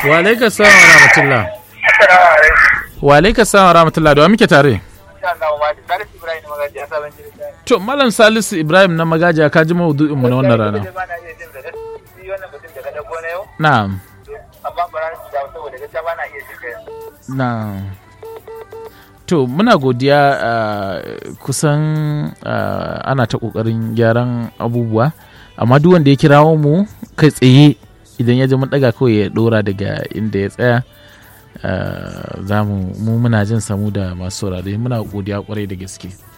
wa alaika salam wa rahmatullah Assalamu alaikum. wa alaika salam wa rahmatullah da wa muke tare Insha Allah ma da Salisu Ibrahim Magaji a sabon jirgin. to malam salisu ibrahim na magaja ka ji maudu'in mu na wannan rana Ba na iya jin da gaskiya wannan mutum daga dago na yau. na'am Amma ba na da saboda gaskiya ba na iya jin kai. na'am to muna godiya ah, kusan ah, ana ta kokarin gyaran abubuwa amma duk wanda ya kirawo mu kai tsaye idan ya ji mun daga kawai ya dora daga inda ya tsaya ah, za mu mu muna jin samu da masu saurare muna godiya kwarai da gaske